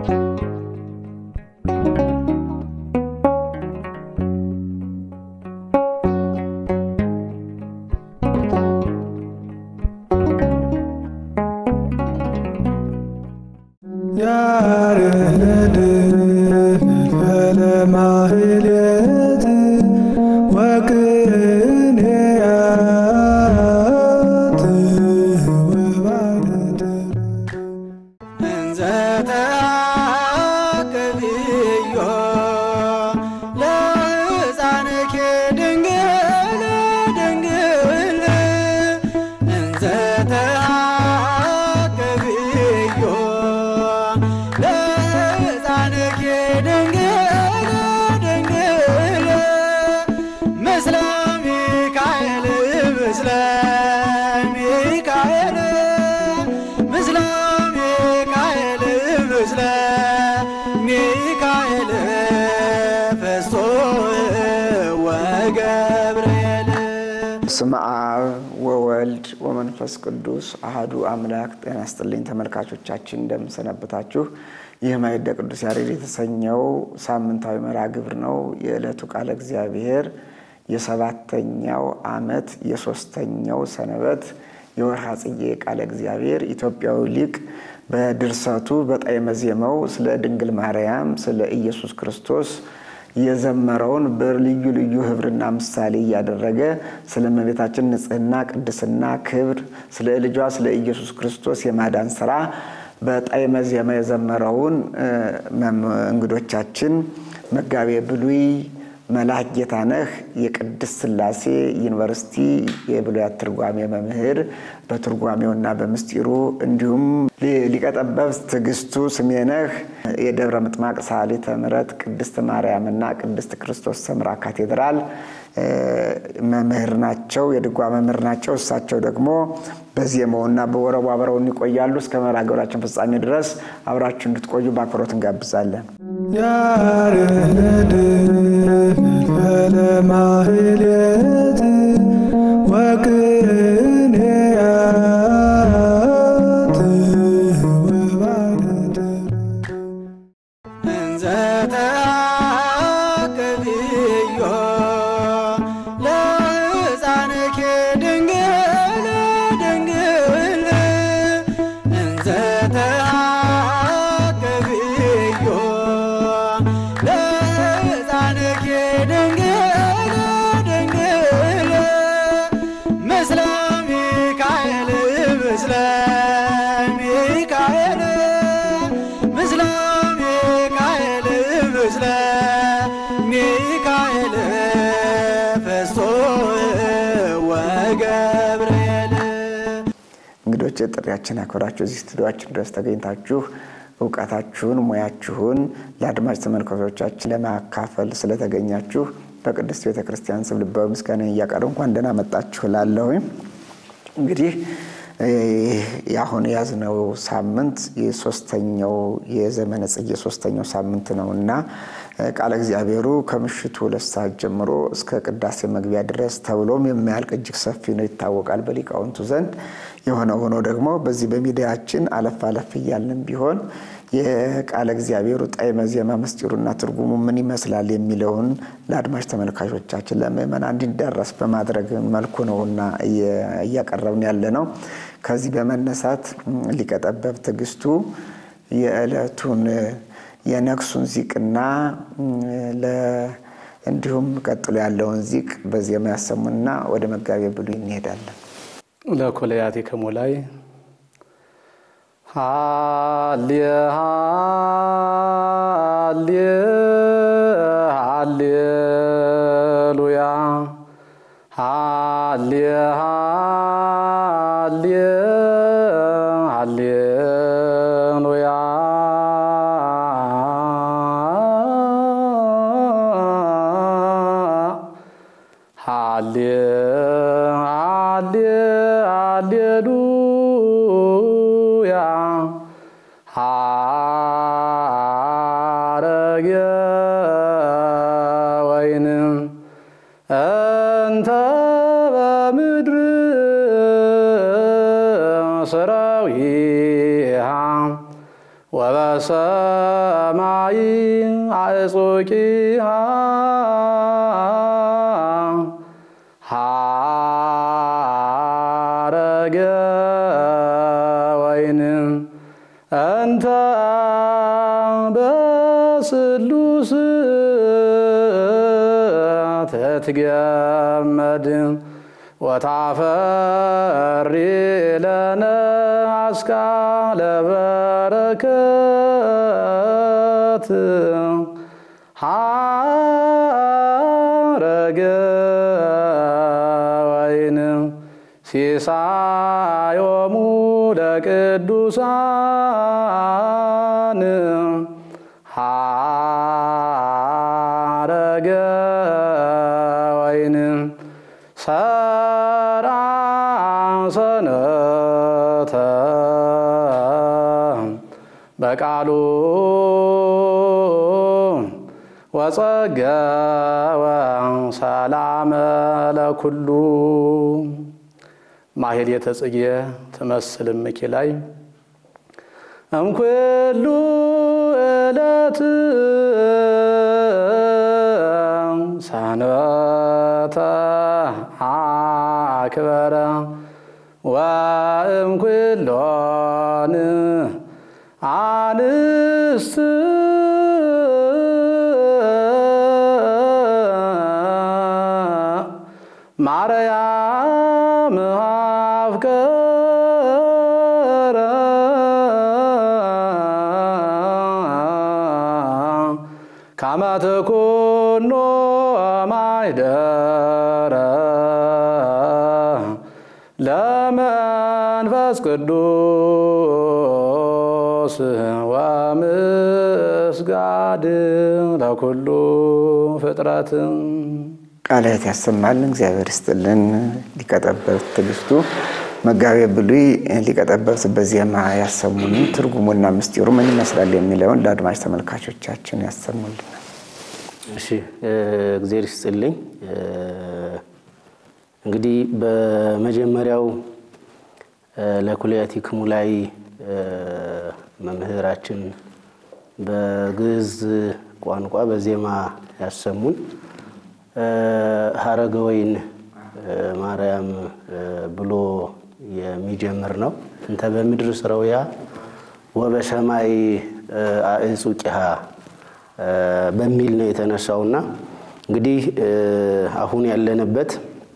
ያሬድ ለማህሌት ወቅኔያት ወባደር እንዘ ተአቅብዮ ለሕፃንኪ ድንግል ድንግል እንዘ ተአቅብዮ ለሕፃንኪ ድንግል ድንግል ምስለ ሚካኤል ምስለ ሚካኤል ምስለ ሚካኤል ምስለ ሚካኤል ፈስቶ ወገብርኤል በስመ አብ ወወልድ ወመንፈስ ቅዱስ አህዱ አምላክ። ጤና ይስጥልኝ ተመልካቾቻችን፣ እንደምንሰነበታችሁ። ይህ ማዕደ ቅዱስ ያሬድ የተሰኘው ሳምንታዊ መርሃ ግብር ነው። የዕለቱ ቃለ እግዚአብሔር የሰባተኛው ዓመት የሶስተኛው ሰንበት የወርሃ ጽጌ ቃለ እግዚአብሔር ኢትዮጵያዊ ሊቅ በድርሰቱ በጣዕመ ዜማው ስለ ድንግል ማርያም ስለ ኢየሱስ ክርስቶስ የዘመረውን በልዩ ልዩ ህብርና ምሳሌ እያደረገ ስለ እመቤታችን ንጽሕና፣ ቅድስና፣ ክብር ስለ ልጇ ስለ ኢየሱስ ክርስቶስ የማዳን ስራ በጣዕመ ዜማ የዘመረውን እንግዶቻችን መጋቤ ብሉይ መልአክ ጌታነህ የቅድስት ሥላሴ ዩኒቨርሲቲ የብሉያት ትርጓሜ መምህር በትርጓሜውና በምስጢሩ እንዲሁም ሊቀጠበብት ትዕግስቱ ስሜነህ የደብረ ምጥማቅ ሰዓሊተ ምሕረት ቅድስት ማርያምና ቅድስት ክርስቶስ ሰምራ ካቴድራል መምህር ናቸው፣ የድጓ መምህር ናቸው። እሳቸው ደግሞ በዜማውና በወረቡ አብረውን ይቆያሉ። እስከ መርሃ ግብራችን ፍጻሜ ድረስ አብራችሁ እንድትቆዩ በአክብሮት እንጋብዛለን። ያሬድ ለማህሌት ወቅኔያት ወባደር እንዘ ተአቅብዮ ለሕፃንኪ ድንግል ድንግል እንዘ ተአቅብዮ ለሕፃንኪ ድንግል ድንግል ምስለ ሚካኤል ምስለ ሚካኤል ምስለ ሚካኤል ምስለ ሚካኤል ፈስቶ ወገብርኤል እንግዶች ጥሪያችን አክብራችሁ እዚህ ስቱዲዮአችን ድረስ ተገኝታችሁ እውቀታችሁን ሙያችሁን ለአድማጭ ተመልካቾቻችን ለማካፈል ስለተገኛችሁ በቅድስት ቤተ ክርስቲያን ስም ልባዊ ምስጋና እያቀረብኩ እንኳን ደህና መጣችሁ እላለሁኝ። እንግዲህ የአሁን የያዝነው ሳምንት የሶስተኛው የዘመነ ጽጌ ሶስተኛው ሳምንት ነው እና ቃለ እግዚአብሔሩ ከምሽቱ ሁለት ሰዓት ጀምሮ እስከ ቅዳሴ መግቢያ ድረስ ተብሎም የማያልቅ እጅግ ሰፊ ነው ይታወቃል በሊቃውንቱ ዘንድ። የሆነ ሆኖ ደግሞ በዚህ በሚዲያችን አለፍ አለፍ እያልን ቢሆን የቃለ እግዚአብሔሩ ጣዕመ ዜማ ምስጢሩና ትርጉሙ ምን ይመስላል የሚለውን ለአድማጭ ተመልካቾቻችን ለምእመናን እንዲዳረስ በማድረግ መልኩ ነውና እያቀረብን ያለ ነው። ከዚህ በመነሳት ሊቀጠበብ ትዕግስቱ የዕለቱን የነግሱን ዚቅና እንዲሁም ቀጥሎ ያለውን ዚቅ በዜማ ያሰሙና ወደ መጋቤ ብሉይ እንሄዳለን። ለኮለያቲክሙ ላይ ሃሌ ሃሌ ሃሌሉያ ሃሌ ሃሌ ሃሌሉያ ሃሌ ሃሌ ሃሌሉያ ሐረገ ወይን እንተ በምድር ሰራዊሃ ወበ በሰማይ አዕጾቂሃ ሐረገ ወይን እንተ በስሉስ ትትገመድ ወታፈሪ ለነ አስካለ በረከት ሐረገ ወይን ሲሳዮሙ ለቅዱሳን ሐረገ ወይን ሰራ ሰነተ በቃሉ ወጸገወ ሰላመ ለኩሉ ማሕሌተ ጽጌ ትመስል እምኪ ላይ እምኩሉ ዕለት ሰንበተ አክበረ ወእምኩሎን አንስት ማርያም አፍቀረ ከመ ትኩኖ ማኅደረ ለመንፈስ ቅዱስ ወምስጋድ ለኩሉ ፍጥረት ቃለ ሕይወት ያሰማልን። እግዚአብሔር ይስጥልን። ሊቀጠበብት ትዕግስቱ መጋቤ ብሉይ ሊቀጠበብት በዜማ ያሰሙንን ትርጉሙና ምስጢሩ ምን ይመስላል የሚለውን ለአድማጭ ተመልካቾቻችን ያሰሙልናል። እሺ እግዜር ይስጥልኝ። እንግዲህ በመጀመሪያው ለኩልያቲክሙ ላይ መምህራችን በግዕዝ ቋንቋ በዜማ ያሰሙን ሀረገ ወይን ማርያም ብሎ የሚጀምር ነው። እንተ በምድር ስረውያ ወበሰማይ አዕጹቂሃ በሚል ነው የተነሳውና እንግዲህ አሁን ያለንበት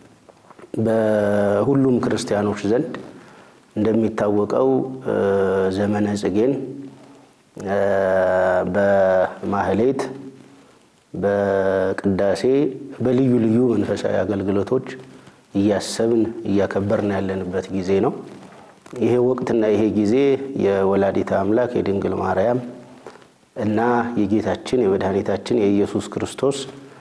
በሁሉም ክርስቲያኖች ዘንድ እንደሚታወቀው ዘመነ ጽጌን በማህሌት በቅዳሴ በልዩ ልዩ መንፈሳዊ አገልግሎቶች እያሰብን እያከበርን ያለንበት ጊዜ ነው። ይሄ ወቅትና ይሄ ጊዜ የወላዲተ አምላክ የድንግል ማርያም እና የጌታችን የመድኃኒታችን የኢየሱስ ክርስቶስ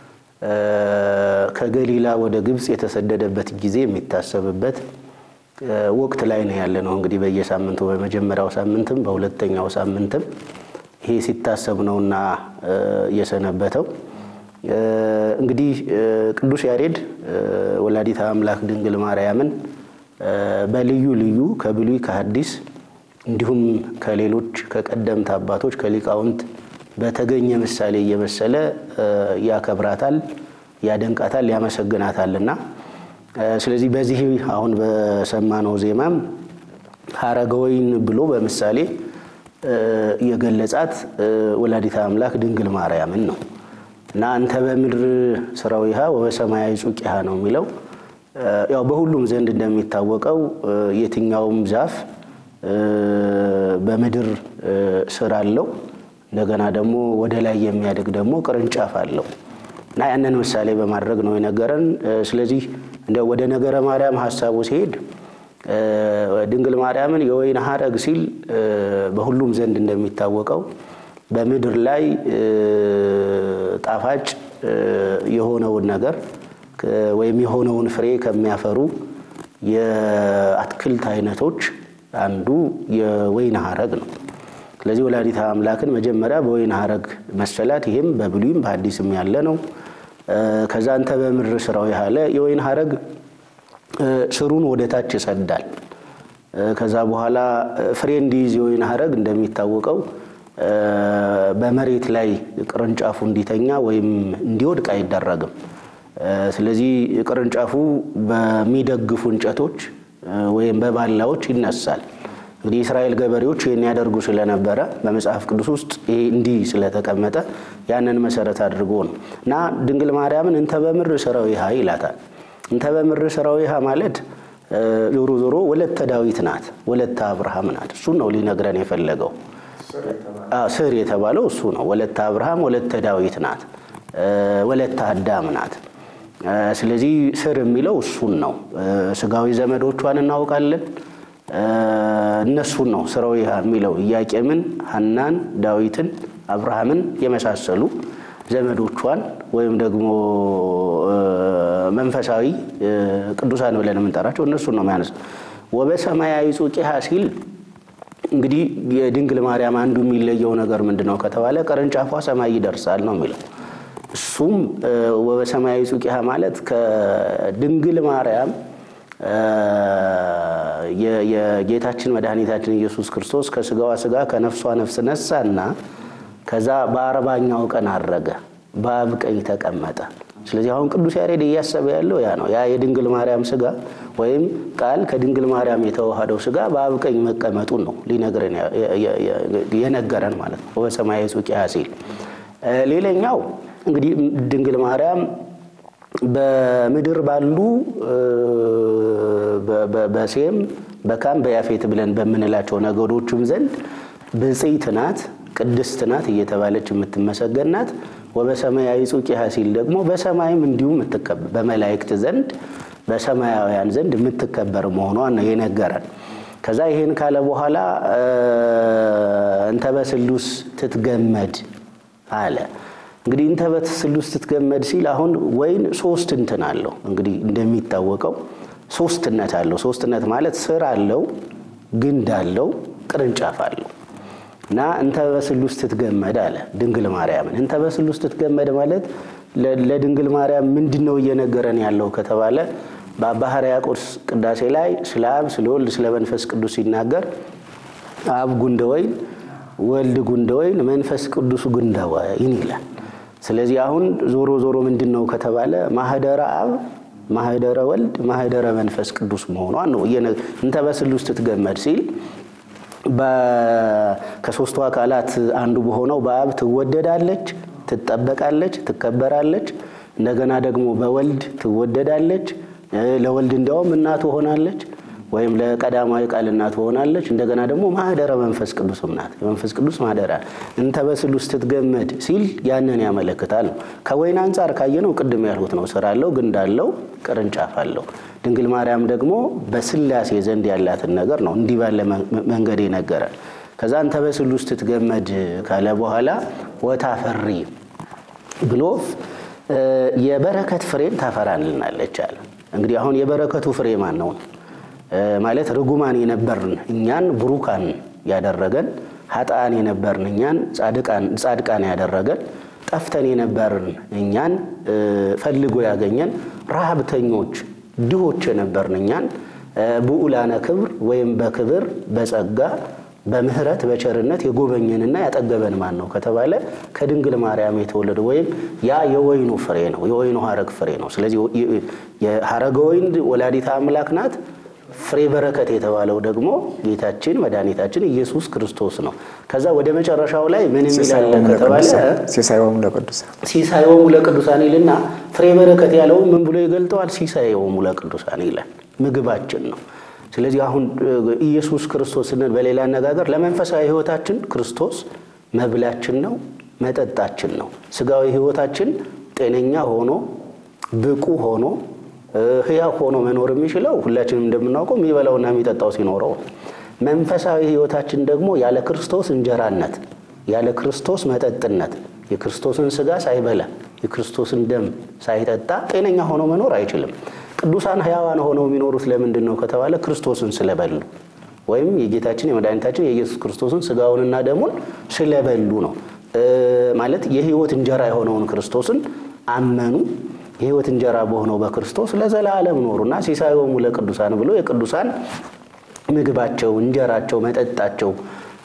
ከገሊላ ወደ ግብፅ የተሰደደበት ጊዜ የሚታሰብበት ወቅት ላይ ነው ያለ ነው። እንግዲህ በየሳምንቱ በመጀመሪያው ሳምንትም በሁለተኛው ሳምንትም ይሄ ሲታሰብ ነውና የሰነበተው። እንግዲህ ቅዱስ ያሬድ ወላዲተ አምላክ ድንግል ማርያምን በልዩ ልዩ ከብሉይ ከሐዲስ እንዲሁም ከሌሎች ከቀደምት አባቶች ከሊቃውንት በተገኘ ምሳሌ እየመሰለ ያከብራታል፣ ያደንቃታል፣ ያመሰግናታልና ስለዚህ በዚህ አሁን በሰማነው ዜማም ሀረገ ወይን ብሎ በምሳሌ የገለጻት ወላዲተ አምላክ ድንግል ማርያምን ነው እና አንተ በምድር ስራዊሃ ወበሰማያዊ ጹቂሃ ነው የሚለው። ያው በሁሉም ዘንድ እንደሚታወቀው የትኛውም ዛፍ በምድር ስር አለው። እንደገና ደግሞ ወደ ላይ የሚያድግ ደግሞ ቅርንጫፍ አለው እና ያንን ምሳሌ በማድረግ ነው የነገረን። ስለዚህ እንደ ወደ ነገረ ማርያም ሀሳቡ ሲሄድ ድንግል ማርያምን የወይን ሀረግ ሲል በሁሉም ዘንድ እንደሚታወቀው በምድር ላይ ጣፋጭ የሆነውን ነገር ወይም የሆነውን ፍሬ ከሚያፈሩ የአትክልት አይነቶች አንዱ የወይን ሀረግ ነው። ስለዚህ ወላዲተ አምላክን መጀመሪያ በወይን ሀረግ መሰላት። ይህም በብሉይም በሐዲስም ያለ ነው። ከዛ አንተ በምድር ስራው ያለ የወይን ሀረግ ስሩን ወደ ታች ይሰዳል። ከዛ በኋላ ፍሬ እንዲይዝ የወይን ሀረግ እንደሚታወቀው በመሬት ላይ ቅርንጫፉ እንዲተኛ ወይም እንዲወድቅ አይደረግም። ስለዚህ ቅርንጫፉ በሚደግፉ እንጨቶች ወይም በባላዎች ይነሳል። እንግዲህ የእስራኤል ገበሬዎች ይህን ያደርጉ ስለነበረ በመጽሐፍ ቅዱስ ውስጥ ይሄ እንዲህ ስለተቀመጠ ያንን መሰረት አድርጎ ነው እና ድንግል ማርያምን እንተ በምድር ሥራዊሃ ይላታል። እንተ በምድር ሥራዊሃ ማለት ዞሮ ዞሮ ወለተ ዳዊት ናት፣ ወለተ አብርሃም ናት። እሱን ነው ሊነግረን የፈለገው። ስር የተባለው እሱ ነው። ወለተ አብርሃም ወለተ ዳዊት ናት፣ ወለተ አዳም ናት። ስለዚህ ስር የሚለው እሱን ነው። ስጋዊ ዘመዶቿን እናውቃለን። እነሱን ነው ሥራዊሃ የሚለው ኢያቄምን፣ ሐናን፣ ዳዊትን፣ አብርሃምን የመሳሰሉ ዘመዶቿን ወይም ደግሞ መንፈሳዊ ቅዱሳን ብለን የምንጠራቸው እነሱን ነው የሚያነሳ። ወበሰማያዊ ጹቂሃ ሲል እንግዲህ የድንግል ማርያም አንዱ የሚለየው ነገር ምንድን ነው ከተባለ ቅርንጫፏ ሰማይ ይደርሳል ነው የሚለው። እሱም ወበሰማያዊ ጹቂሃ ማለት ከድንግል ማርያም የጌታችን መድኃኒታችን ኢየሱስ ክርስቶስ ከስጋዋ ስጋ ከነፍሷ ነፍስ ነሳና ከዛ በአርባኛው ቀን አረገ፣ በአብ ቀኝ ተቀመጠ። ስለዚህ አሁን ቅዱስ ያሬድ እያሰበ ያለው ያ ነው። ያ የድንግል ማርያም ስጋ ወይም ቃል ከድንግል ማርያም የተዋሃደው ስጋ በአብ ቀኝ መቀመጡን ነው ሊነግረን የነገረን ማለት ነው። በሰማያዊ ጹቂያ ሲል ሌላኛው እንግዲህ ድንግል ማርያም በምድር ባሉ በሴም በካም በያፌት ብለን በምንላቸው ነገዶችም ዘንድ ብፅዕት ናት፣ ቅድስት ናት እየተባለች የምትመሰገን ናት። ወበሰማያዊ ጹቂሃ ሲል ደግሞ በሰማይም እንዲሁ የምትከበር በመላእክት ዘንድ በሰማያውያን ዘንድ የምትከበር መሆኗን ነው የነገረን። ከዛ ይሄን ካለ በኋላ እንተ በስሉስ ትትገመድ አለ። እንግዲህ እንተ በስሉስ ትትገመድ ሲል አሁን ወይን ሶስት እንትን አለው። እንግዲህ እንደሚታወቀው ሶስትነት አለው። ሶስትነት ማለት ስር አለው፣ ግንድ አለው፣ ቅርንጫፍ አለው እና እንተ በስሉስ ትትገመድ አለ ድንግል ማርያምን። እንተ በስሉስ ትትገመድ ማለት ለድንግል ማርያም ምንድን ነው እየነገረን ያለው ከተባለ በአባ ሕርያቆስ ቅዳሴ ላይ ስለ አብ፣ ስለ ወልድ፣ ስለ መንፈስ ቅዱስ ሲናገር አብ ጉንደ ወይን፣ ወልድ ጉንደ ወይን፣ መንፈስ ቅዱስ ጉንደ ወይን ይላል። ስለዚህ አሁን ዞሮ ዞሮ ምንድን ነው ከተባለ ማህደረ አብ ማህደረ ወልድ ማህደረ መንፈስ ቅዱስ መሆኗን ነው እንተ በስሉስ ትትገመድ ሲል ከሶስቱ አካላት አንዱ በሆነው በአብ ትወደዳለች፣ ትጠበቃለች፣ ትከበራለች። እንደገና ደግሞ በወልድ ትወደዳለች። ለወልድ እንዲያውም እናቱ ሆናለች፣ ወይም ለቀዳማዊ ቃል እናቱ ሆናለች። እንደገና ደግሞ ማህደረ መንፈስ ቅዱስም ናት። የመንፈስ ቅዱስ ማህደራ እንተ በስሉስ ትትገመድ ሲል ያንን ያመለክታል። ከወይን አንጻር ካየነው ቅድም ያልሁት ነው። ስር አለው፣ ግንድ አለው፣ ቅርንጫፍ አለው። ድንግል ማርያም ደግሞ በስላሴ ዘንድ ያላትን ነገር ነው እንዲህ ባለ መንገድ የነገረን። ከዛ እንተ በስሉስ ትትገመድ ካለ በኋላ ወታፈሪ ብሎ የበረከት ፍሬን ታፈራልናለች አለ። እንግዲህ አሁን የበረከቱ ፍሬ ማን ነው? ማለት ርጉማን የነበርን እኛን ብሩካን ያደረገን፣ ኃጥአን የነበርን እኛን ጻድቃን ያደረገን፣ ጠፍተን የነበርን እኛን ፈልጎ ያገኘን፣ ረሃብተኞች ድሆች የነበርን እኛን ብዑላነ ክብር ወይም በክብር በጸጋ በምህረት በቸርነት የጎበኘንና ያጠገበን ማን ነው ከተባለ ከድንግል ማርያም የተወለደ ወይም ያ የወይኑ ፍሬ ነው፣ የወይኑ ሀረግ ፍሬ ነው። ስለዚህ የሀረገ ወይን ወላዲተ አምላክ ናት። ፍሬ በረከት የተባለው ደግሞ ጌታችን መድኃኒታችን ኢየሱስ ክርስቶስ ነው። ከዛ ወደ መጨረሻው ላይ ምን የሚላለ ከተባለ ሲሳይወሙ ለቅዱሳን ሲሳይወሙ ለቅዱሳን ይልና ፍሬ በረከት ያለው ምን ብሎ ይገልጠዋል? ሲሳይወሙ ለቅዱሳን ይላል። ምግባችን ነው። ስለዚህ አሁን ኢየሱስ ክርስቶስ ስንል በሌላ አነጋገር ለመንፈሳዊ ሕይወታችን ክርስቶስ መብላችን ነው፣ መጠጣችን ነው። ስጋዊ ሕይወታችን ጤነኛ ሆኖ ብቁ ሆኖ ሕያው ሆኖ መኖር የሚችለው ሁላችንም እንደምናውቀው የሚበላውና የሚጠጣው ሲኖረው፣ መንፈሳዊ ሕይወታችን ደግሞ ያለ ክርስቶስ እንጀራነት፣ ያለ ክርስቶስ መጠጥነት፣ የክርስቶስን ስጋ ሳይበላ የክርስቶስን ደም ሳይጠጣ ጤነኛ ሆኖ መኖር አይችልም። ቅዱሳን ሕያዋን ሆነው የሚኖሩት ለምንድን ነው ከተባለ ክርስቶስን ስለበሉ ወይም የጌታችን የመድኃኒታችን የኢየሱስ ክርስቶስን ስጋውንና ደሙን ስለበሉ ነው። ማለት የሕይወት እንጀራ የሆነውን ክርስቶስን አመኑ። የሕይወት እንጀራ በሆነው በክርስቶስ ለዘላለም ኖሩና ሲሳይወሙ ለቅዱሳን ብሎ የቅዱሳን ምግባቸው፣ እንጀራቸው፣ መጠጣቸው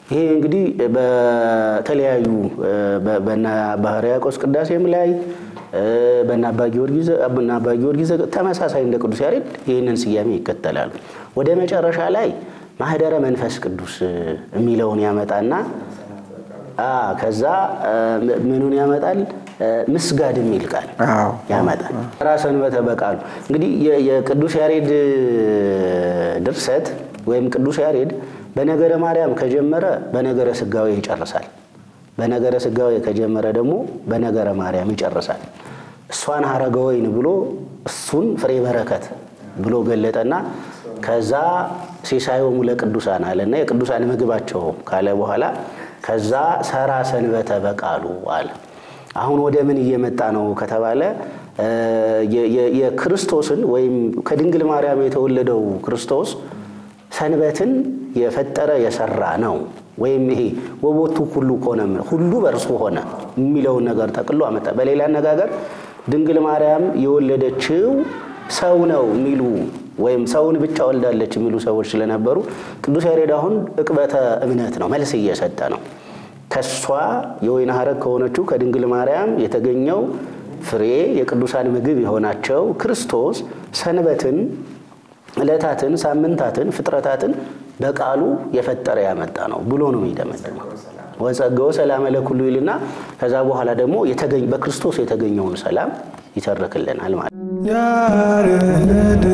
ይሄ እንግዲህ በተለያዩ በና አባ ሕርያቆስ ቅዳሴም ላይ በና አባ ጊዮርጊስ በና አባ ጊዮርጊስ ተመሳሳይ እንደ ቅዱስ ያሬድ ይህንን ስያሜ ይከተላሉ። ወደ መጨረሻ ላይ ማህደረ መንፈስ ቅዱስ የሚለውን ያመጣና ከዛ ምኑን ያመጣል? ምስጋድ የሚል ቃል አዎ። ያመጣል። ራ ሰንበተ በቃሉ እንግዲህ የ- የቅዱስ ያሬድ ድርሰት ወይም ቅዱስ ያሬድ በነገረ ማርያም ከጀመረ በነገረ ስጋዌ ይጨርሳል። በነገረ ስጋዌ ከጀመረ ደግሞ በነገረ ማርያም ይጨርሳል። እሷን ሀረገ ወይን ብሎ እሱን ፍሬ በረከት ብሎ ገለጠና ከዛ ሲሳዮሙ ለቅዱሳን አለና የቅዱሳን ምግባቸው ካለ በኋላ ከዛ ሰራ ሰንበተ በቃሉ አለ። አሁን ወደ ምን እየመጣ ነው ከተባለ የ- የ- የክርስቶስን ወይም ከድንግል ማርያም የተወለደው ክርስቶስ ሰንበትን የፈጠረ የሰራ ነው። ወይም ይሄ ወቦቱ ሁሉ ኮነ ሁሉ በእርሱ ሆነ የሚለውን ነገር ጠቅሎ አመጣ። በሌላ አነጋገር ድንግል ማርያም የወለደችው ሰው ነው የሚሉ ወይም ሰውን ብቻ ወልዳለች የሚሉ ሰዎች ስለነበሩ ቅዱስ ያሬድ አሁን ዕቅበተ እምነት ነው መልስ እየሰጠ ነው። ከሷ የወይን ሐረግ ከሆነችው ከድንግል ማርያም የተገኘው ፍሬ የቅዱሳን ምግብ የሆናቸው ክርስቶስ ሰንበትን፣ ዕለታትን፣ ሳምንታትን፣ ፍጥረታትን በቃሉ የፈጠረ ያመጣ ነው ብሎ ነው የሚደመድመው። ወጸገወ ሰላመ ለኩሉ ይልና ከዛ በኋላ ደግሞ የተገኝ በክርስቶስ የተገኘውን ሰላም ይተርክልናል ማለት ነው። ያሬድ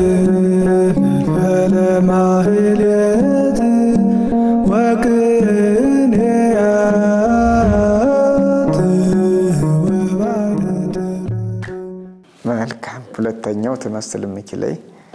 ፈለማህሌት ወቅኔያት ወባደት መልካም። ሁለተኛው ትመስል እምኪለይ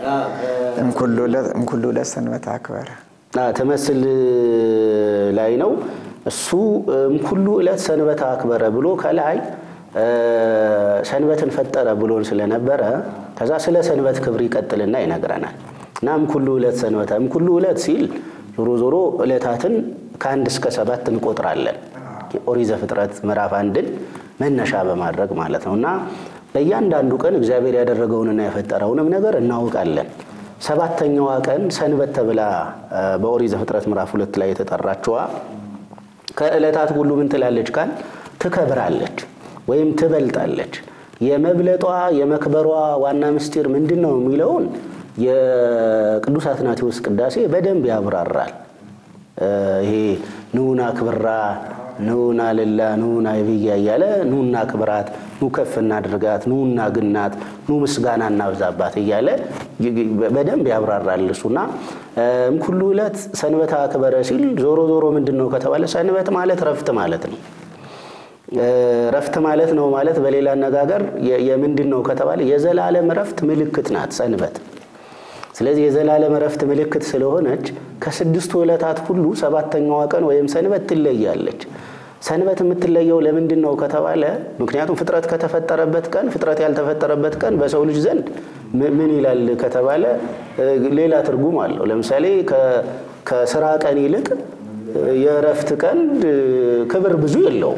እምኩሉ ለሰንበት አክበረ አ፣ ትመስል ላይ ነው እሱ እምኩሉ ዕለት ሰንበት አክበረ ብሎ ከላይ እ፣ ሰንበትን ፈጠረ ብሎን ስለነበረ ከዛ ስለ ሰንበት ክብር ይቀጥልና ይነግረናል። እና እምኩሉ ዕለት ሰንበተ እምኩሉ ዕለት ሲል ዞሮ ዞሮ ዕለታትን ከአንድ እስከ ሰባት እንቆጥራለን። ኦሪት ዘፍጥረት ምዕራፍ አንድን መነሻ በማድረግ ማለት ነው እና በእያንዳንዱ ቀን እግዚአብሔር ያደረገውንና የፈጠረውንም ነገር እናውቃለን። ሰባተኛዋ ቀን ሰንበት ተብላ እ፣ በኦሪት ዘፍጥረት ምዕራፍ ሁለት ላይ የተጠራችዋ ከዕለታት ሁሉ ምን ትላለች ካል ትከብራለች ወይም ትበልጣለች። የመብለጧ የመክበሯ ዋና ምስጢር ምንድን ነው የሚለውን የቅዱስ አትናቴዎስ ቅዳሴ በደንብ ያብራራል። እ፣ ይሄ ኑና ክብራ ኑና ልላ ኑና ይብያ እያለ ኑና ክብራት ኑ ከፍ እናድርጋት ኑና ግናት ኑ ምስጋና እናብዛባት እያለ በደንብ ያብራራል እሱና እምኩሉ ዕለት ሰንበት አክበረ ሲል ዞሮ ዞሮ ምንድን ነው ከተባለ ሰንበት ማለት ረፍት ማለት ነው። ረፍት ማለት ነው ማለት በሌላ አነጋገር የ- የምንድን ነው ከተባለ የዘላለም ረፍት ምልክት ናት ሰንበት። ስለዚህ የዘላለም ረፍት ምልክት ስለሆነች ከስድስቱ ዕለታት ሁሉ ሰባተኛዋ ቀን ወይም ሰንበት ትለያለች። ሰንበት የምትለየው ለምንድን ነው ከተባለ ምክንያቱም ፍጥረት ከተፈጠረበት ቀን ፍጥረት ያልተፈጠረበት ቀን በሰው ልጅ ዘንድ ም- ምን ይላል ከተባለ እ፣ ሌላ ትርጉም አለው። ለምሳሌ ከ- ከስራ ቀን ይልቅ እ፣ የእረፍት ቀን እ፣ ክብር ብዙ የለውም።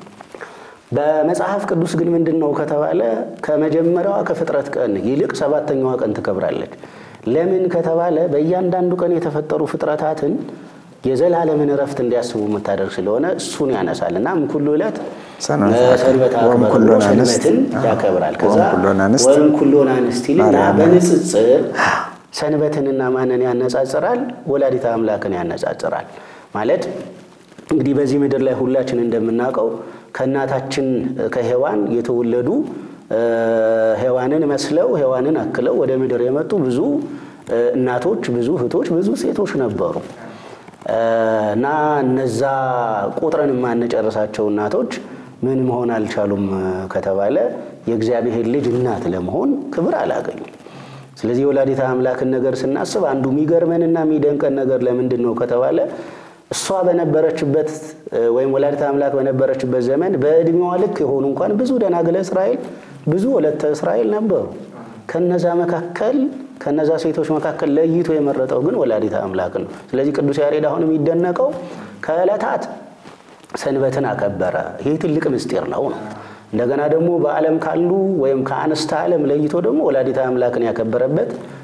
በመጽሐፍ ቅዱስ ግን ምንድን ነው ከተባለ ከመጀመሪያዋ ከፍጥረት ቀን ይልቅ ሰባተኛዋ ቀን ትከብራለች። ለምን ከተባለ በእያንዳንዱ ቀን የተፈጠሩ ፍጥረታትን የዘላለምን እረፍት እንዲያስቡ የምታደርግ ስለሆነ እሱን ያነሳል እና እምኩሉ ዕለት ሰንበት ሰንበት አክበር ወእምኩሎን ብሎ አንስት ሰንበትን አዎ። ያከብራል። ከዛ ወእምኩሎን አንስት ወእምኩሎን አንስት ይልና ማርያም በንጽጽር ሰንበትንና ማንን ያነጻጽራል? ወላዲተ አምላክን ያነጻጽራል ማለት እንግዲህ በዚህ ምድር ላይ ሁላችን እንደምናውቀው ከእናታችን ከሔዋን የተወለዱ እ፣ ሔዋንን መስለው ሔዋንን አክለው ወደ ምድር የመጡ ብዙ እ፣ እናቶች፣ ብዙ እህቶች፣ ብዙ ሴቶች ነበሩ እ፣ እና እነዛ ቁጥረን የማንጨርሳቸው እናቶች ምን መሆን አልቻሉም ከተባለ የእግዚአብሔር ልጅ እናት ለመሆን ክብር አላገኙም። ስለዚህ የወላዲተ አምላክን ነገር ስናስብ አንዱ የሚገርመንና የሚደንቀን ነገር ለምንድን ነው ከተባለ እሷ በነበረችበት እ፣ ወይም ወላዲተ አምላክ በነበረችበት ዘመን በዕድሜዋ ልክ የሆኑ እንኳን ብዙ ደናግለ እስራኤል ብዙ ወለተ እስራኤል ነበሩ። ከነዛ መካከል ከነዛ ሴቶች መካከል ለይቶ የመረጠው ግን ወላዲተ አምላክ ነው። ስለዚህ ቅዱስ ያሬድ አሁን የሚደነቀው ከዕለታት ሰንበትን አከበረ። ይህ ትልቅ ምስጢር ነው ነው እንደገና ደግሞ በዓለም ካሉ ወይም ከአንስተ ዓለም ለይቶ ደግሞ ወላዲተ አምላክን ያከበረበት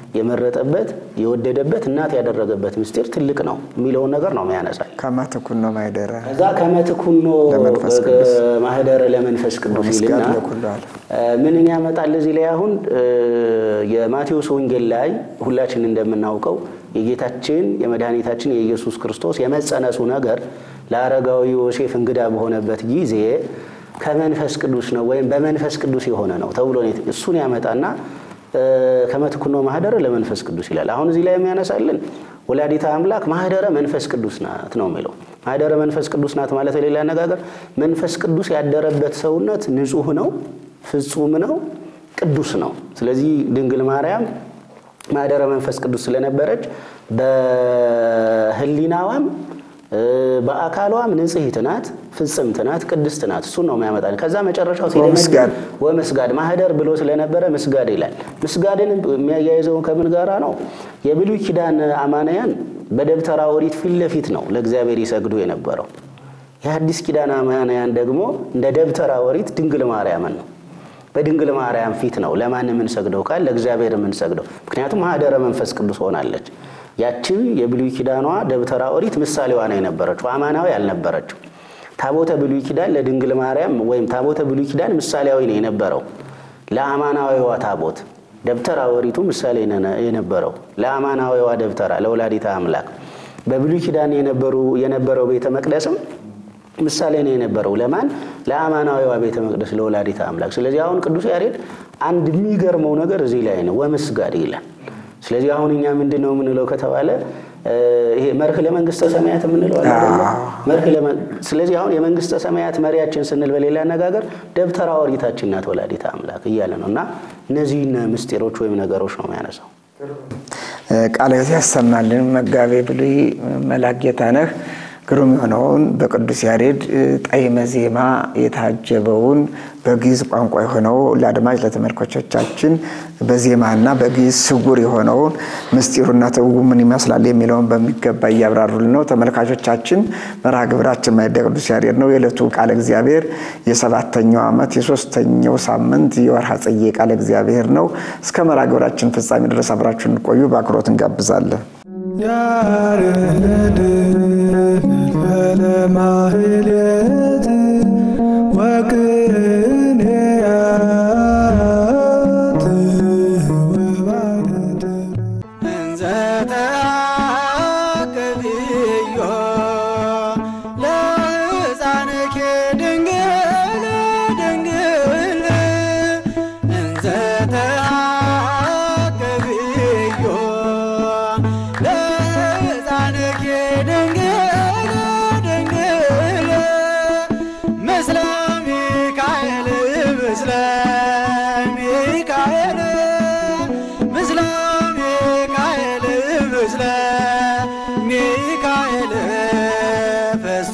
የመረጠበት የወደደበት እናት ያደረገበት ምስጢር ትልቅ ነው የሚለውን ነገር ነው የሚያነሳል። ከማትኩን ነው ማይደረ ከዛ ከመትኩኖ ለመንፈስ ቅዱስ ማህደረ ለመንፈስ ቅዱስ ምስጋድ ይልና ለኩሉ ዓለም ምንን ያመጣል እዚህ ላይ አሁን እ፣ የማቴዎስ ወንጌል ላይ ሁላችን እንደምናውቀው የጌታችን የመድኃኒታችን የኢየሱስ ክርስቶስ የመጸነሱ ነገር ለአረጋዊ ዮሴፍ እንግዳ በሆነበት ጊዜ ከመንፈስ ቅዱስ ነው ወይም በመንፈስ ቅዱስ የሆነ ነው ተብሎ ነው የት- እሱን ያመጣና እ፣ ከመትኩኖ ማህደረ ለመንፈስ ቅዱስ ይላል። አሁን እዚህ ላይ የሚያነሳልን ወላዲተ አምላክ ማህደረ መንፈስ ቅዱስ ናት ነው የሚለው። ማህደረ መንፈስ ቅዱስ ናት ማለት በሌላ አነጋገር መንፈስ ቅዱስ ያደረበት ሰውነት ንጹሕ ነው፣ ፍጹም ነው፣ ቅዱስ ነው። ስለዚህ ድንግል ማርያም ማህደረ መንፈስ ቅዱስ ስለነበረች በሕሊናዋም እ፣ በአካሏም ንጽሕት ናት፣ ፍጽምት ናት፣ ቅድስት ናት። እሱን ነው የሚያመጣል። ከዛ መጨረሻው ሲደመድም ወምስጋድ ወመስጋድ ማህደር ብሎ ስለነበረ ምስጋድ ይላል። ምስጋድን የሚያያይዘውን ከምን ጋራ ነው? የብሉይ ኪዳን አማንያን በደብተራ ኦሪት ፊት ለፊት ነው ለእግዚአብሔር ይሰግዱ የነበረው። የአዲስ ኪዳን አማንያን ደግሞ እንደ ደብተራ ኦሪት ድንግል ማርያምን ነው በድንግል ማርያም ፊት ነው ለማን የምንሰግደው ቃል ለእግዚአብሔር የምንሰግደው። ምክንያቱም ማህደረ መንፈስ ቅዱስ ሆናለች። ያቺ የብሉይ ኪዳኗ ደብተራ ኦሪት ምሳሌዋ ነው የነበረችው፣ አማናዊ አልነበረችው። ታቦተ ብሉይ ኪዳን ለድንግል ማርያም ወይም ታቦተ ብሉይ ኪዳን ምሳሌያዊ ነው የነበረው ለአማናዊዋ ታቦት። ደብተራ ኦሪቱ ምሳሌ ነው የነበረው ለአማናዊዋ ደብተራ ለወላዲተ አምላክ። በብሉይ ኪዳን የነበሩ የነበረው ቤተ መቅደስም ምሳሌ ነው የነበረው ለማን ለአማናዊዋ ቤተ መቅደስ ለወላዲተ አምላክ። ስለዚህ አሁን ቅዱስ ያሬድ አንድ የሚገርመው ነገር እዚህ ላይ ነው፣ ወምስጋድ ይላል። ስለዚህ አሁን እኛ ምንድን ነው የምንለው ከተባለ እ፣ ይሄ መርህ ለመንግስተ ሰማያት የምንለው አለ አይደለ? መርህ ለመ- ስለዚህ አሁን የመንግስተ ሰማያት መሪያችን ስንል በሌላ አነጋገር ደብተራ ኦሪታችን ናት ወላዲተ አምላክ እያለ ነው እና እነዚህን ምስጢሮች ወይም ነገሮች ነው የሚያነሳው። ቃለ ሕይወት ያሰማልን መጋቤ ብሉይ መላክ ጌታነህ ግሩም የሆነውን በቅዱስ ያሬድ ጣዕመ ዜማ የታጀበውን በግዕዝ ቋንቋ የሆነው ለአድማጭ ለተመልካቾቻችን በዜማና በግዕዝ ስጉር የሆነውን ምስጢሩና ትርጉሙ ምን ይመስላል የሚለውን በሚገባ እያብራሩልን ነው። ተመልካቾቻችን መርሃ ግብራችን ማኅደረ ቅዱስ ያሬድ ነው። የዕለቱ ቃለ እግዚአብሔር የሰባተኛው ዓመት የሶስተኛው ሳምንት የወርሃ ጽጌ ቃለ እግዚአብሔር ነው። እስከ መርሃ ግብራችን ፍጻሜ ድረስ አብራችሁን እንቆዩ በአክብሮት እንጋብዛለን። ያሬድ ለማህሌት ወቅኔያት ወባደት እንዘ ተአቅብዮ ለሕፃንኪ ድንግል ድንግል እንዘ ተአቅብዮ ለሕፃንኪ ድንግል ድንግል ምስለ ሚካኤል ምስለ ሚካኤል ምስለ ሚካኤል ምስለ ሚካኤል ፈስቶ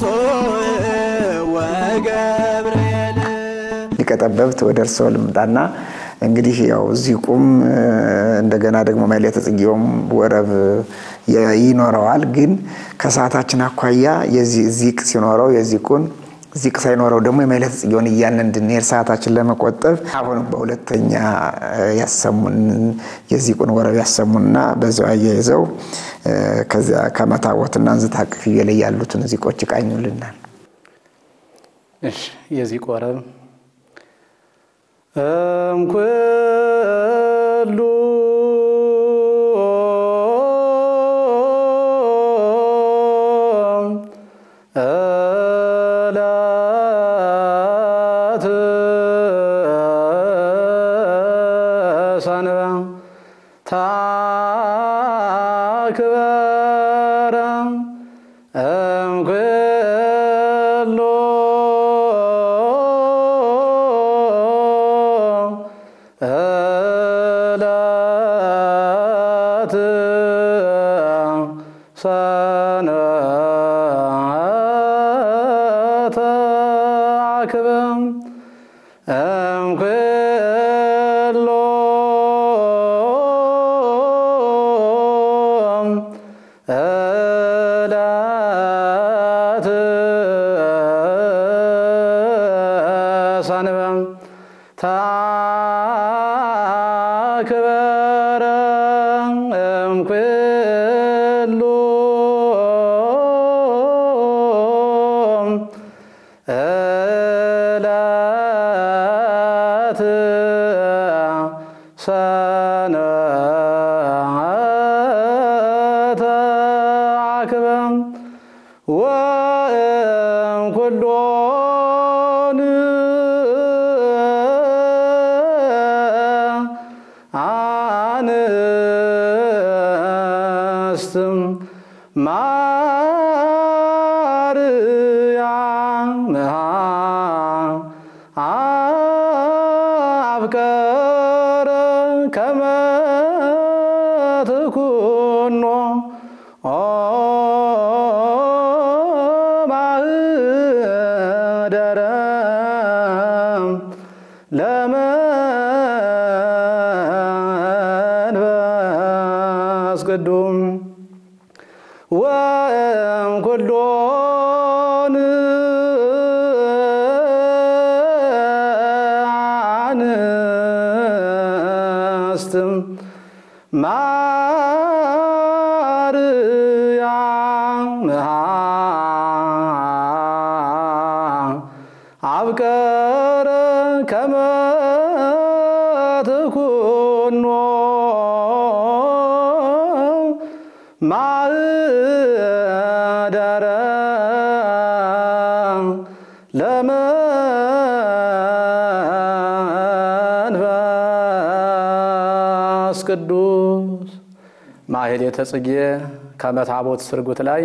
ወገብርኤል ሊቀ ጠበብት ወደ እርስዎ ልምጣና እንግዲህ ያው እዚህ ቁም እንደገና ደግሞ ማሕሌተ ጽጌውም ወረብ የ- ይኖረዋል። ግን ከሰዓታችን አኳያ የዚህ ዚቅ ሲኖረው የዚቁን ዚቅ ሳይኖረው ደግሞ የማሕሌተ ጽጌውን እያልን እንድንሄድ ሰዓታችን ለመቆጠብ አሁን በሁለተኛ ያሰሙን የዚቁን ወረብ ያሰሙና በዚያው አያይዘው ከዚያ ከመታቦትና እንዝታ ቅፍዬ ላይ ያሉትን ዚቆች ይቃኙልናል። እሺ የዚህ ቆረብ እምኩሉ እላት ሰንበ ታክበረ እምኩሉ እላት ሰንበተ አክበ እምኩሉ እላት ሰንበ ታክበረ ዕለት ሰንበተ አክበም ወእም ኩሎን አንስትም ማርያምሃ አፍቀረ ከመ ትኩኖ ማህደረ ለመንፈስ ቅዱም ወእም ኩሎን አንስትም ማርያምሃ አብቀረ ከመ ትኩኖ ማህደረ ለመንፈስ ቅዱስ ማሕሌተ ጽጌ ከመታቦት ስርጉት ላይ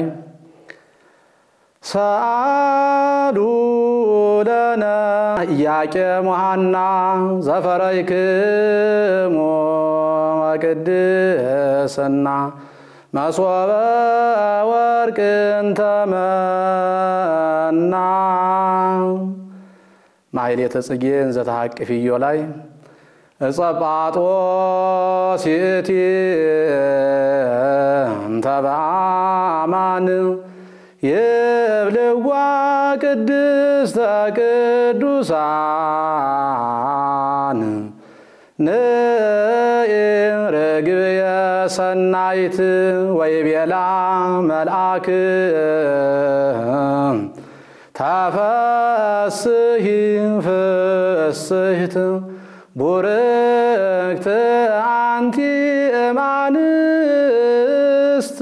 ሰአሉ ለነ ኢያቄም ወሐና ዘፈረይክሙ ቅድስና መሶበ ወርቅን ተመና ማሕሌተ ጽጌ እንዘተሐቅፍዮ ላይ እጸጳጦስ ይእቲ እንተ በአማን ይብልዋ ቅድስተ ቅዱሳን ንኢ ርግብየ ሰናይት ወይቤላ መልአክ ተፈስሂ ፍስሕት ቡርክት አንቲ እማንስት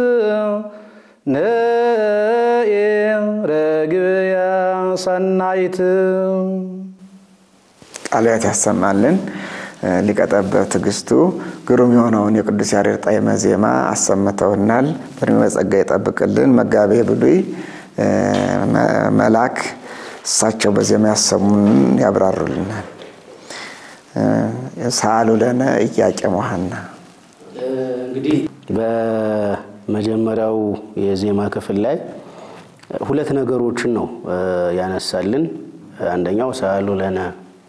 ንኢ ርግብየ ሰናይት ቃልያት ያሰማልን። ሊቀጠበብ ትዕግስቱ ግሩም የሆነውን የቅዱስ ያሬድ ጣዕመ ዜማ አሰምተውናል። በዕድሜ በጸጋ ይጠብቅልን። መጋቤ ብሉይ መልአክ እሳቸው በዜማ ያሰሙንን ያብራሩልናል። ሰአሉ ለነ ኢያቄም ወሐና እንግዲህ በመጀመሪያው የዜማ ክፍል ላይ ሁለት ነገሮችን ነው ያነሳልን። አንደኛው ሰአሉ ለነ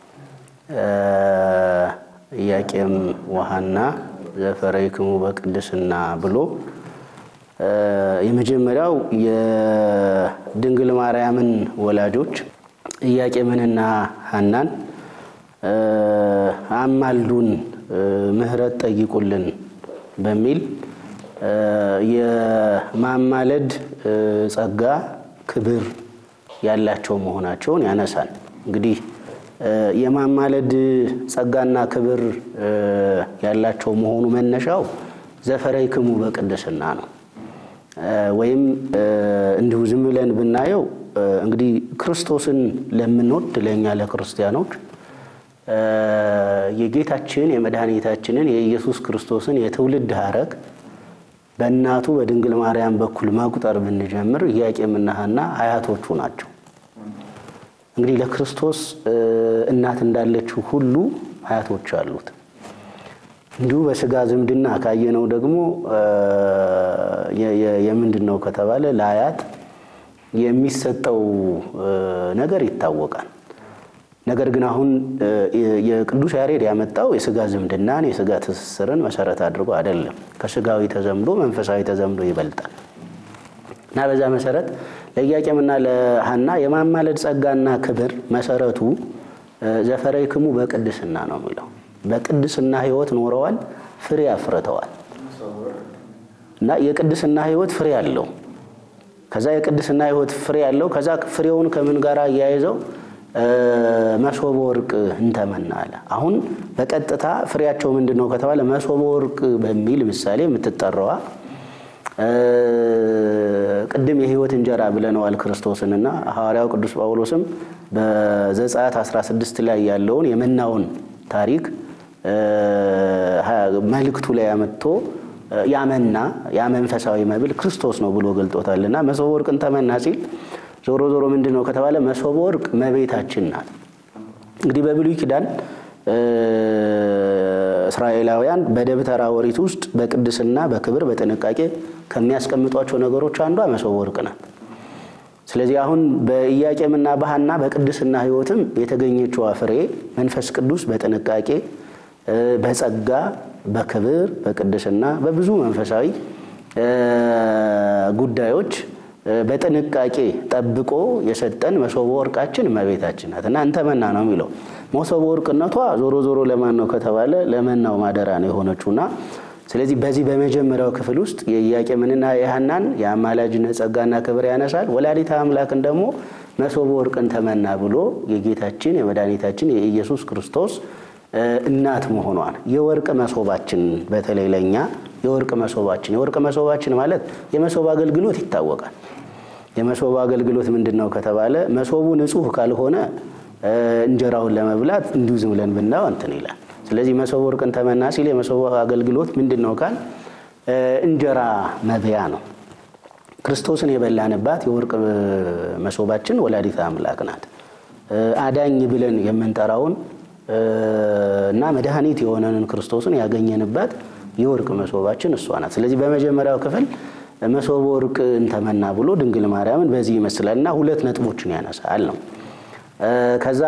ኢያቄም ወሐና ዘፈረይክሙ በቅድስና ብሎ የመጀመሪያው የድንግል ማርያምን ወላጆች ኢያቄምንና ሐናን አማልዱን፣ ምሕረት ጠይቁልን በሚል የማማለድ ጸጋ ክብር ያላቸው መሆናቸውን ያነሳል። እንግዲህ የማማለድ ጸጋና ክብር ያላቸው መሆኑ መነሻው ዘፈረይክሙ በቅድስና ነው። ወይም እንዲሁ ዝም ብለን ብናየው እንግዲህ ክርስቶስን ለምንወድ ለእኛ ለክርስቲያኖች የጌታችን የመድኃኒታችንን የኢየሱስ ክርስቶስን የትውልድ ሐረግ በእናቱ በድንግል ማርያም በኩል መቁጠር ብንጀምር ኢያቄምና ሐና አያቶቹ ናቸው። እንግዲህ ለክርስቶስ እናት እንዳለችው ሁሉ አያቶች አሉት። እንዲሁ በስጋ ዝምድና ካየነው ደግሞ የምንድን ነው ከተባለ ለአያት የሚሰጠው ነገር ይታወቃል። ነገር ግን አሁን የቅዱስ ያሬድ ያመጣው የስጋ ዝምድናን የስጋ ትስስርን መሰረት አድርጎ አይደለም። ከስጋዊ ተዘምዶ መንፈሳዊ ተዘምዶ ይበልጣል እና በዛ መሰረት ለኢያቄምና ለሐና የማማለድ ጸጋና ክብር መሰረቱ ዘፈረይክሙ በቅድስና ነው የሚለው። በቅድስና ሕይወት ኖረዋል፣ ፍሬ አፍርተዋል። እና የቅድስና ሕይወት ፍሬ አለው። ከዛ የቅድስና ሕይወት ፍሬ ያለው ከዛ ፍሬውን ከምን ጋር አያይዘው መሶበ ወርቅ እንተመና አለ። አሁን በቀጥታ ፍሬያቸው ምንድን ነው ከተባለ መሶበ ወርቅ በሚል ምሳሌ የምትጠራዋ ቅድም የሕይወት እንጀራ ብለነዋል ክርስቶስንና ሐዋርያው ቅዱስ ጳውሎስም በዘጸአት 16 ላይ ያለውን የመናውን ታሪክ መልእክቱ ላይ አመጥቶ ያመና ያ መንፈሳዊ መብል ክርስቶስ ነው ብሎ ገልጦታልና መሶበ ወርቅን ተመና ሲል ዞሮ ዞሮ ምንድን ነው ከተባለ መሶበ ወርቅ መቤታችን ናት። እንግዲህ በብሉይ ኪዳን እስራኤላውያን በደብተራ ኦሪት ውስጥ በቅድስና በክብር በጥንቃቄ ከሚያስቀምጧቸው ነገሮች አንዷ መሶበ ወርቅ ናት። ስለዚህ አሁን በኢያቄምና በሐና በቅድስና ሕይወትም የተገኘችዋ ፍሬ መንፈስ ቅዱስ በጥንቃቄ በጸጋ በክብር በቅድስና በብዙ መንፈሳዊ ጉዳዮች በጥንቃቄ ጠብቆ የሰጠን መሶበ ወርቃችን እመቤታችን ናት እና እንተመና ነው የሚለው። መሶበ ወርቅነቷ ዞሮ ዞሮ ለማን ነው ከተባለ ለመናው ማደራ ነው የሆነችውና ስለዚህ በዚህ በመጀመሪያው ክፍል ውስጥ የኢያቄምንና የሐናን የአማላጅነት ጸጋና ክብር ያነሳል። ወላዲተ አምላክን ደግሞ መሶበ ወርቅን ተመና ብሎ የጌታችን የመድኃኒታችን የኢየሱስ ክርስቶስ እናት መሆኗን የወርቅ መሶባችን በተለይ ለእኛ የወርቅ መሶባችን የወርቅ መሶባችን ማለት የመሶብ አገልግሎት ይታወቃል። የመሶብ አገልግሎት ምንድን ነው ከተባለ መሶቡ ንጹሕ ካልሆነ እንጀራውን ለመብላት እንዲሁ ዝም ብለን ብናየው እንትን ይላል። ስለዚህ መሶበ ወርቅን ተመና ሲል የመሶብ አገልግሎት ምንድን ነው ካል እንጀራ መብያ ነው። ክርስቶስን የበላንባት የወርቅ መሶባችን ወላዲተ አምላክ ናት። አዳኝ ብለን የምንጠራውን እና መድኃኒት የሆነንን ክርስቶስን ያገኘንባት የወርቅ መሶባችን እሷ ናት። ስለዚህ በመጀመሪያው ክፍል መሶበ ወርቅ እንተመና ብሎ ድንግል ማርያምን በዚህ ይመስላል እና ሁለት ነጥቦችን ያነሳል ነው። ከዛ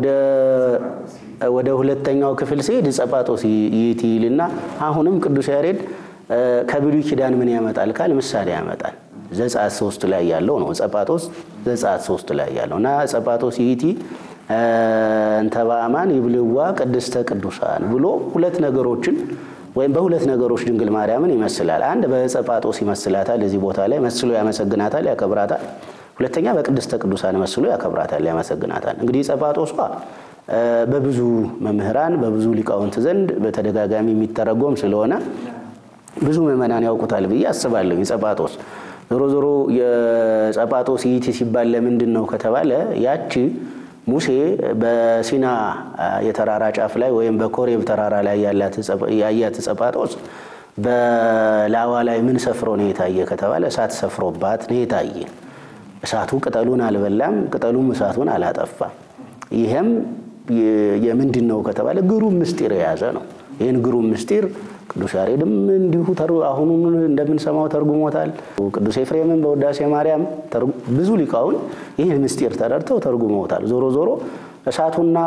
ወደ ሁለተኛው ክፍል ሲሄድ ጸጳጦስ ይእቲ ይልና አሁንም ቅዱስ ያሬድ ከብሉይ ኪዳን ምን ያመጣል ካል ምሳሌ ያመጣል። ዘጸአት ሶስት ላይ ያለው ነው። ጸጳጦስ ዘጸአት ሶስት ላይ ያለው እና ጸጳጦስ ይእቲ እንተ በአማን ይብልዋ ቅድስተ ቅዱሳን ብሎ ሁለት ነገሮችን ወይም በሁለት ነገሮች ድንግል ማርያምን ይመስላል። አንድ በጸጳጦስ ይመስላታል፣ እዚህ ቦታ ላይ መስሎ ያመሰግናታል፣ ያከብራታል። ሁለተኛ በቅድስተ ቅዱሳን መስሎ ያከብራታል፣ ያመሰግናታል። እንግዲህ ጸጳጦሷ በብዙ መምህራን በብዙ ሊቃውንት ዘንድ በተደጋጋሚ የሚተረጎም ስለሆነ ብዙ ምዕመናን ያውቁታል ብዬ አስባለሁ። ጸጳጦስ ዞሮ ዞሮ የጸጳጦስ ይእቲ ሲባል ለምንድን ነው ከተባለ ያቺ ሙሴ በሲና የተራራ ጫፍ ላይ ወይም በኮሬብ ተራራ ላይ ያያት ጸጳጦስ በላዋ ላይ ምን ሰፍሮ ነው የታየ ከተባለ እሳት ሰፍሮባት ነው የታየ። እሳቱ ቅጠሉን አልበላም፣ ቅጠሉም እሳቱን አላጠፋም። ይህም የምንድን ነው ከተባለ ግሩም ምስጢር የያዘ ነው። ይህን ግሩም ምስጢር ቅዱስ ያሬድም እንዲሁ አሁኑን እንደምንሰማው ተርጉሞታል። ቅዱስ ኤፍሬምን በውዳሴ ማርያም ብዙ ሊቃውን ይህን ምስጢር ተረድተው ተርጉመውታል። ዞሮ ዞሮ እሳቱና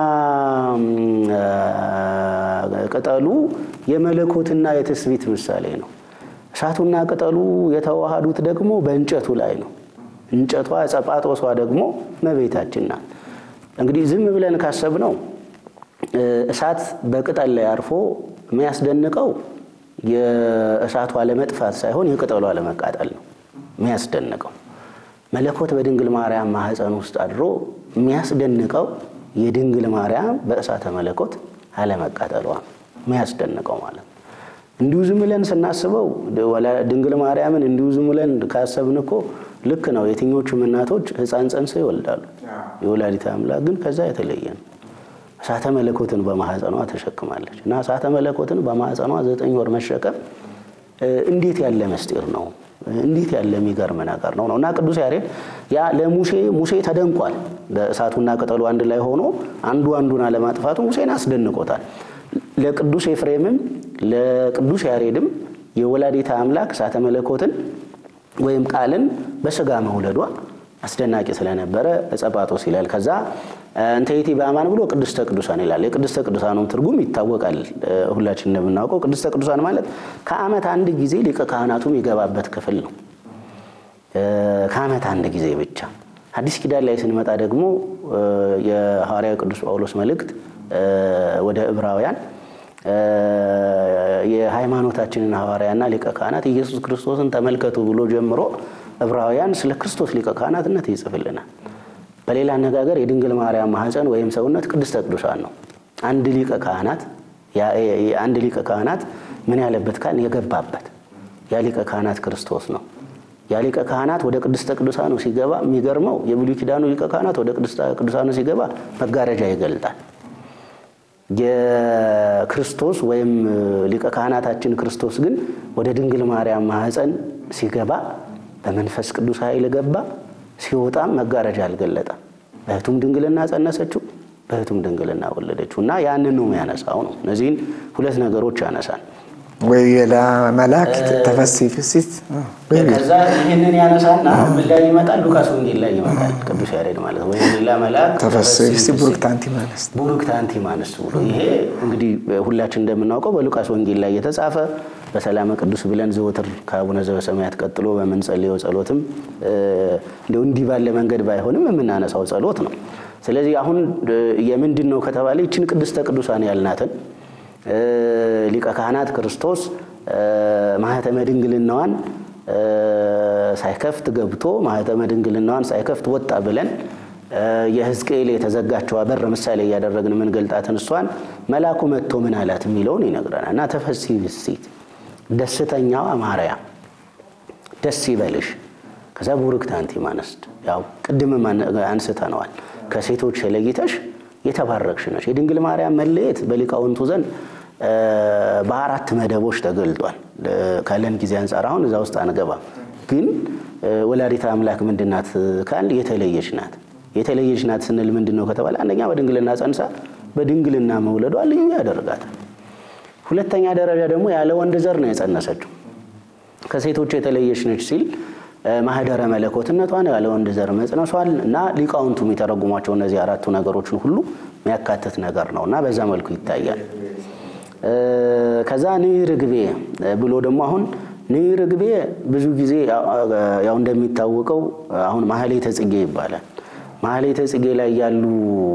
ቅጠሉ የመለኮትና የትስቢት ምሳሌ ነው። እሳቱና ቅጠሉ የተዋሃዱት ደግሞ በእንጨቱ ላይ ነው። እንጨቷ ጸጳጦሷ ደግሞ እመቤታችን ናት። እንግዲህ ዝም ብለን ካሰብነው እሳት በቅጠል ላይ አርፎ የሚያስደንቀው የእሳቱ አለመጥፋት ሳይሆን የቅጠሉ አለመቃጠል ነው የሚያስደንቀው። መለኮት በድንግል ማርያም ማኅፀን ውስጥ አድሮ የሚያስደንቀው የድንግል ማርያም በእሳተ መለኮት አለመቃጠሏ የሚያስደንቀው ማለት ነው። እንዲሁ ዝም ብለን ስናስበው ድንግል ማርያምን እንዲሁ ዝም ብለን ካሰብን እኮ ልክ ነው። የትኞቹም እናቶች ሕፃን ጸንሰው ይወልዳሉ። የወላዲተ አምላክ ግን ከዛ የተለየ ነው። እሳተ መለኮትን በማህፀኗ ተሸክማለች እና እሳተ መለኮትን በማህፀኗ ዘጠኝ ወር መሸከም እንዴት ያለ ምስጢር ነው! እንዴት ያለ የሚገርም ነገር ነው ነው እና ቅዱስ ያሬድ ያ ለሙሴ ሙሴ ተደንቋል። በእሳቱና ቅጠሉ አንድ ላይ ሆኖ አንዱ አንዱን አለማጥፋቱ ሙሴን አስደንቆታል። ለቅዱስ ኤፍሬምም ለቅዱስ ያሬድም የወላዲተ አምላክ እሳተ መለኮትን ወይም ቃልን በስጋ መውለዷ አስደናቂ ስለነበረ ጸጳጦስ ይላል። ከዛ እንተ ይእቲ በአማን ብሎ ቅድስተ ቅዱሳን ይላል። የቅድስተ ቅዱሳኑም ትርጉም ይታወቃል። ሁላችን እንደምናውቀው ቅድስተ ቅዱሳን ማለት ከዓመት አንድ ጊዜ ሊቀ ካህናቱ የሚገባበት ክፍል ነው። ከዓመት አንድ ጊዜ ብቻ። አዲስ ኪዳን ላይ ስንመጣ ደግሞ የሐዋርያው ቅዱስ ጳውሎስ መልእክት ወደ ዕብራውያን የሃይማኖታችንን ሐዋርያና ሊቀ ካህናት ኢየሱስ ክርስቶስን ተመልከቱ ብሎ ጀምሮ ዕብራውያን ስለ ክርስቶስ ሊቀ ካህናትነት ይጽፍልናል። በሌላ አነጋገር የድንግል ማርያም ማኅፀን ወይም ሰውነት ቅድስተ ቅዱሳን ነው። አንድ ሊቀ ካህናት አንድ ሊቀ ካህናት ምን ያለበት ካል የገባበት ያ ሊቀ ካህናት ክርስቶስ ነው። ያ ሊቀ ካህናት ወደ ቅድስተ ቅዱሳኑ ሲገባ የሚገርመው የብሉይ ኪዳኑ ሊቀ ካህናት ወደ ቅድስተ ቅዱሳኑ ሲገባ መጋረጃ ይገልጣል። የክርስቶስ ወይም ሊቀ ካህናታችን ክርስቶስ ግን ወደ ድንግል ማርያም ማኅፀን ሲገባ በመንፈስ ቅዱስ ኃይል ገባ። ሲወጣም መጋረጃ አልገለጠም። በእህቱም ድንግልና ጸነሰችው፣ በእህቱም ድንግልና ወለደችው እና ያንን ነው የሚያነሳው ነው። እነዚህን ሁለት ነገሮች ያነሳል። ወይ ሌላ መላእክት ተፈሥሒ ፍሥሕት ከዛ ይህንን ያነሳና ምን ላይ ይመጣል? ሉቃስ ወንጌል ላይ ይመጣል። ቅዱስ ያሬድ ማለት ነው። ወይም ሌላ መልአክ ተፈሥሒ ፍሥሕት ቡርክት አንቲ እምአንስት ቡሩክት አንቲ እምአንስት ብሎ ይሄ እንግዲህ ሁላችን እንደምናውቀው በሉቃስ ወንጌል ላይ የተጻፈ በሰላመ ቅዱስ ብለን ዘወትር ከአቡነ ዘበሰማያት ቀጥሎ በምንጸልየው ጸሎትም እንዲሁ እንዲህ ባለ መንገድ ባይሆንም የምናነሳው ጸሎት ነው። ስለዚህ አሁን የምንድን ነው ከተባለ ይችን ቅድስተ ቅዱሳን ያልናትን ሊቀ ካህናት ክርስቶስ ማኅተመ ድንግልናዋን ሳይከፍት ገብቶ ማኅተመ ድንግልናዋን ሳይከፍት ወጣ ብለን የሕዝቅኤል የተዘጋችዋ በር ምሳሌ እያደረግን የምንገልጣትን እሷን መልአኩ መጥቶ ምን አላት የሚለውን ይነግረናል። እና ተፈሥሒ ፍሥሕት ደስተኛዋ ማርያም ደስ ይበልሽ። ከዛ ቡርክት አንቲ እምአንስት ያው ቅድምም አንስተነዋል። ከሴቶች ለይተሽ የተባረክሽ ነሽ። የድንግል ማርያም መለየት በሊቃውንቱ ዘንድ በአራት መደቦች ተገልጧል። ካለን ጊዜ አንጻር አሁን እዛ ውስጥ አንገባም። ግን ወላዲተ አምላክ ምንድናት ካል የተለየች ናት። የተለየች ናት ስንል ምንድን ነው ከተባለ አንደኛ በድንግልና ጸንሳ በድንግልና መውለዷ ልዩ ያደርጋታል። ሁለተኛ ደረጃ ደግሞ ያለ ወንድ ዘር ነው የጸነሰችው። ከሴቶች የተለየች ነች ሲል ማህደረ መለኮትነቷን ያለ ወንድ ዘር መጽነሷል እና ሊቃውንቱ የሚተረጉሟቸው እነዚህ አራቱ ነገሮችን ሁሉ የሚያካትት ነገር ነው እና በዛ መልኩ ይታያል። ከዛ ንዕ ርግቤ ብሎ ደግሞ አሁን ንዕ ርግቤ ብዙ ጊዜ ያው እንደሚታወቀው አሁን ማህሌተ ጽጌ ይባላል። ማህሌተ ጽጌ ላይ ያሉ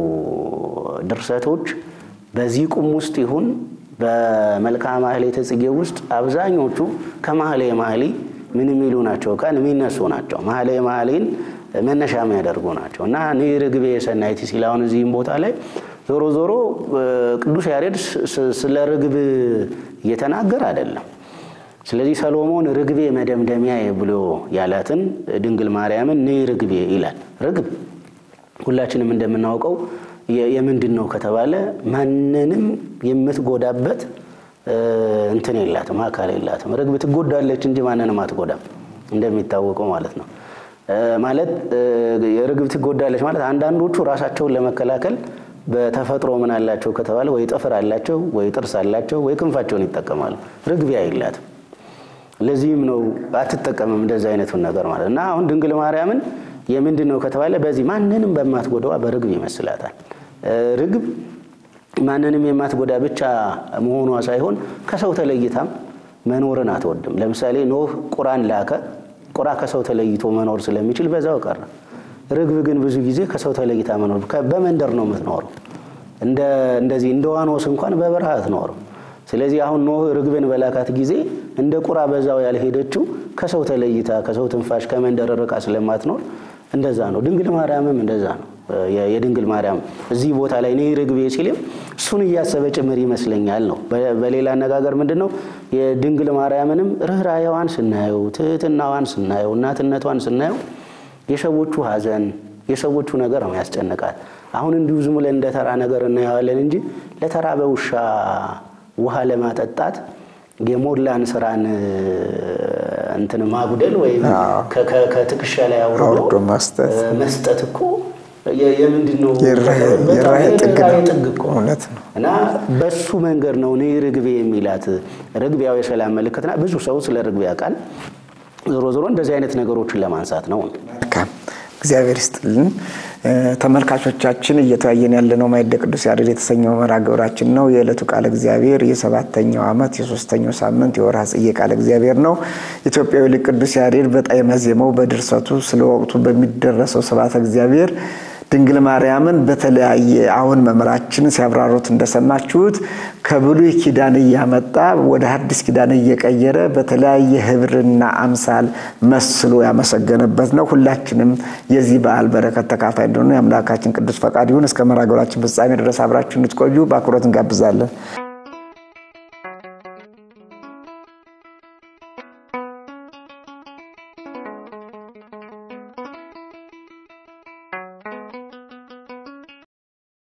ድርሰቶች በዚህ ቁም ውስጥ ይሁን በመልክዓ ማህሌተ ጽጌ ውስጥ አብዛኞቹ ከማህሌ ማህሌ ምን የሚሉ ናቸው? ካል የሚነሱ ናቸው። ማህሌ ማህሌን መነሻ የሚያደርጉ ናቸው እና ንዕ ርግቤ ሰናይቲ ሲል አሁን እዚህም ቦታ ላይ ዞሮ ዞሮ ቅዱስ ያሬድ ስለ ርግብ እየተናገር አይደለም። ስለዚህ ሰሎሞን ርግቤ መደምደሚያ ብሎ ያላትን ድንግል ማርያምን ንዕ ርግቤ ይላል። ርግብ ሁላችንም እንደምናውቀው የምንድን ነው ከተባለ ማንንም የምትጎዳበት እንትን የላትም፣ አካል የላትም። ርግብ ትጎዳለች እንጂ ማንንም አትጎዳም፣ እንደሚታወቀው ማለት ነው። ማለት ርግብ ትጎዳለች ማለት አንዳንዶቹ ራሳቸውን ለመከላከል በተፈጥሮ ምን አላቸው ከተባለ ወይ ጥፍር አላቸው፣ ወይ ጥርስ አላቸው፣ ወይ ክንፋቸውን ይጠቀማሉ። ርግብ የላትም። ለዚህም ነው አትጠቀምም እንደዚህ አይነቱን ነገር ማለት እና አሁን ድንግል ማርያምን የምንድን ነው ከተባለ በዚህ ማንንም በማትጎዳዋ በርግብ ይመስላታል። ርግብ ማንንም የማትጎዳ ብቻ መሆኗ ሳይሆን ከሰው ተለይታም መኖርን አትወድም። ለምሳሌ ኖህ ቁራን ላከ። ቁራ ከሰው ተለይቶ መኖር ስለሚችል በዛው ቀረ። ርግብ ግን ብዙ ጊዜ ከሰው ተለይታ መኖር በመንደር ነው የምትኖረው። እንደዚህ እንደ ዋኖስ እንኳን በበረሃ አትኖርም። ስለዚህ አሁን ኖህ ርግብን በላካት ጊዜ እንደ ቁራ በዛው ያልሄደችው ከሰው ተለይታ ከሰው ትንፋሽ ከመንደር ርቃ ስለማትኖር እንደዛ ነው። ድንግል ማርያምም እንደዛ ነው። የድንግል ማርያም እዚህ ቦታ ላይ ንዕ ርግቤ ሲልም እሱን እያሰበ ጭምር ይመስለኛል ነው። በሌላ አነጋገር ምንድን ነው የድንግል ማርያምንም ርኅራኄዋን ስናየው፣ ትህትናዋን ስናየው፣ እናትነቷን ስናየው የሰዎቹ ሐዘን የሰዎቹ ነገር ነው ያስጨንቃል። አሁን እንዲሁ ዝም ብለን እንደ ተራ ነገር እናየዋለን እንጂ ለተራበ ውሻ ውሃ ለማጠጣት የሞላን ስራን እንትን ማጉደል ወይም ከትከሻ ላይ አውርዶ መስጠት መስጠት እኮ የምንድን ነው? የርኅራኄ ጥግ ነው። ጥግ እኮ እውነት ነው። እና በሱ መንገድ ነው ንዕ ርግቤ የሚላት። ርግብ ያው የሰላም ምልክትና ብዙ ሰው ስለ ርግብ ያውቃል። ዞሮ ዞሮ እንደዚህ አይነት ነገሮችን ለማንሳት ነው። መልካም እግዚአብሔር ይስጥልን። ተመልካቾቻችን እየተወያየን ያለነው ማዕደ ቅዱስ ያሬድ የተሰኘው መርሃ ግብራችን ነው። የዕለቱ ቃለ እግዚአብሔር የሰባተኛው ዓመት የሶስተኛው ሳምንት የወርሃ ጽጌ ቃለ እግዚአብሔር ነው። ኢትዮጵያዊ ሊቅ ቅዱስ ያሬድ በጣዕመ ዜማው በድርሰቱ ስለ ወቅቱ በሚደረሰው ስብሐተ እግዚአብሔር ድንግል ማርያምን በተለያየ አሁን መምህራችን ሲያብራሩት እንደሰማችሁት ከብሉይ ኪዳን እያመጣ ወደ ሐዲስ ኪዳን እየቀየረ በተለያየ ህብርና አምሳል መስሎ ያመሰገነበት ነው። ሁላችንም የዚህ በዓል በረከት ተካፋይ እንደሆኑ የአምላካችን ቅዱስ ፈቃድ ይሁን። እስከ መርሐ ግብራችን ፍጻሜ ድረስ አብራችሁ እንድትቆዩ በአክብሮት እንጋብዛለን።